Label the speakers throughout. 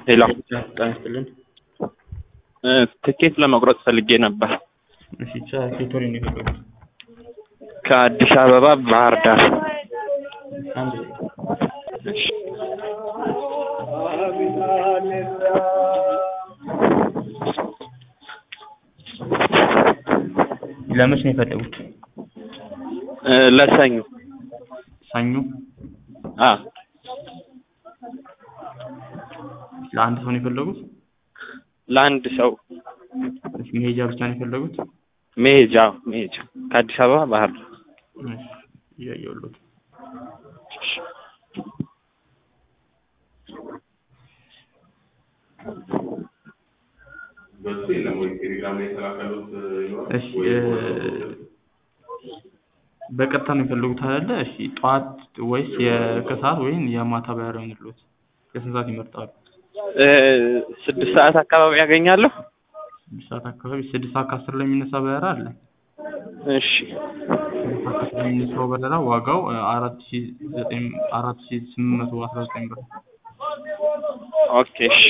Speaker 1: ሄሎ
Speaker 2: ጤና ይስጥልን።
Speaker 1: እ ትኬት ለመቁረጥ ፈልጌ ነበር
Speaker 2: እሺ ቻ ኬቶሪ ነው የፈለጉት?
Speaker 1: ከአዲስ አበባ ባህር ዳር።
Speaker 2: አንድ
Speaker 1: እሺ
Speaker 2: ለመች ነው የፈለጉት?
Speaker 1: እ ለሰኞ
Speaker 2: ሰኞ
Speaker 1: አ
Speaker 2: ለአንድ ሰው ነው የፈለጉት?
Speaker 1: ለአንድ ሰው
Speaker 2: እሺ መሄጃ ብቻ ነው የፈለጉት?
Speaker 1: መሄጃ መሄጃ ከአዲስ አበባ ባህር ዳር።
Speaker 2: እሺ እያየሁልዎት
Speaker 3: በሱ የለም ወይ ቴሌግራም ላይ የተላከሉት ይኖራል
Speaker 2: እሺ
Speaker 3: ወይ
Speaker 2: እ በቀጥታ ነው የፈለጉት አይደለ? እሺ ጠዋት ወይስ የከሰዓት ወይም የማታ በረራ ይሁንልዎት? የስንት ሰዓት ይመርጣሉ?
Speaker 1: እ ስድስት ሰዓት አካባቢ ያገኛለሁ።
Speaker 2: ስድስት ሰዓት አካባቢ ስድስት ሰዓት ከአስር ላይ የሚነሳ በረራ አለ።
Speaker 1: እሺ
Speaker 2: ስድስት ሰዓት ከአስር ላይ የሚነሳው በረራ ዋጋው እ አራት ሺ ዘጠኝ አራት ሺ ስምንት መቶ አስራ ዘጠኝ ብር ነው።
Speaker 1: ኦኬ እሺ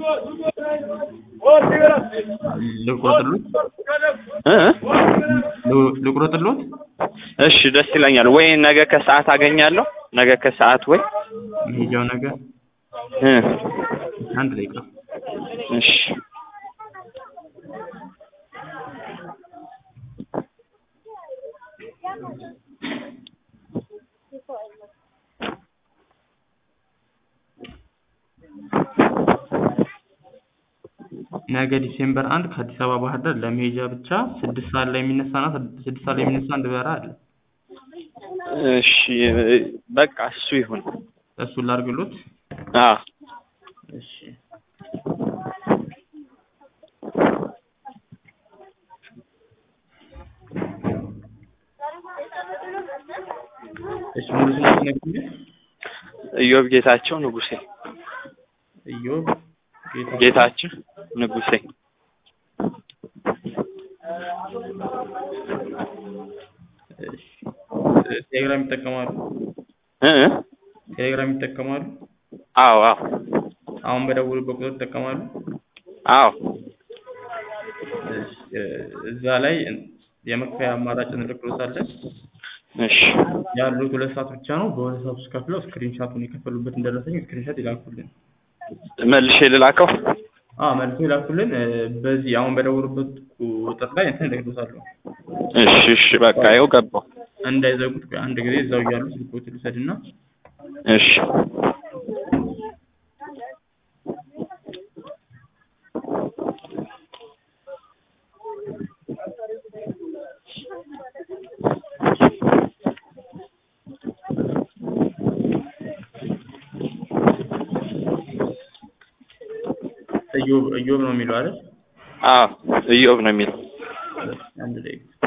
Speaker 2: ልቁረጥልዎት?
Speaker 1: እ
Speaker 2: ል- ልቁረጥልዎት?
Speaker 1: እሺ ደስ ይለኛል። ወይ ነገ ከሰዓት አገኛለሁ። ነገ ከሰዓት ወይ
Speaker 2: መሄጃው ነገ
Speaker 1: እ
Speaker 2: አንድ ደቂቃ
Speaker 1: እሺ
Speaker 2: ነገ ዲሴምበር አንድ ከአዲስ አበባ ባህር ዳር ለመሄጃ ብቻ ስድስት ሰዓት ላይ የሚነሳና ስድስት ሰዓት ላይ የሚነሳ አንድ በረራ አለ።
Speaker 1: እሺ በቃ እሱ ይሁን።
Speaker 2: እሱን ላድርግልዎት?
Speaker 1: አዎ
Speaker 2: እሺ እሺ ሙሉ ስሞት ይነግሩኛል?
Speaker 1: ኢዮብ ጌታቸው ንጉሴ።
Speaker 2: ኢዮብ ጌታ
Speaker 1: ጌታቸው ንጉሴ።
Speaker 2: እሺ ቴሌግራም ይጠቀማሉ?
Speaker 1: እ እ
Speaker 2: ቴሌግራም ይጠቀማሉ?
Speaker 1: አዎ አዎ
Speaker 2: አሁን በደወሉበት ቁጥር ይጠቀማሉ?
Speaker 1: አዎ
Speaker 2: እሺ እ እዛ ላይ የመክፈያ አማራጭ እንልክልዎታለን።
Speaker 1: እሺ
Speaker 2: ያሉት ሁለት ሰዓት ብቻ ነው። በሁለት ሰዓት ውስጥ ከፍለው ስክሪንሻቱን የከፈሉበትን ደረሰኝ ስክሪንሻት ይላኩልን።
Speaker 1: መልሼ ልላከው።
Speaker 2: አዎ መልሶ ይላኩልን። እ በዚህ አሁን በደወሉበት ቁጥር ላይ እንትን እልክልዎታለሁ።
Speaker 1: እሺ እሺ በቃ ይኸው ገባሁ።
Speaker 2: እንዳይዘጉት ቆይ አንድ ጊዜ እዛው እያሉ ስልክዎትን ልውሰድና
Speaker 1: እሺ
Speaker 2: ኢዮብ ኢዮብ ነው የሚለው አይደል?
Speaker 1: አዎ ኢዮብ ነው የሚለው።
Speaker 2: አንድ ደቂቃ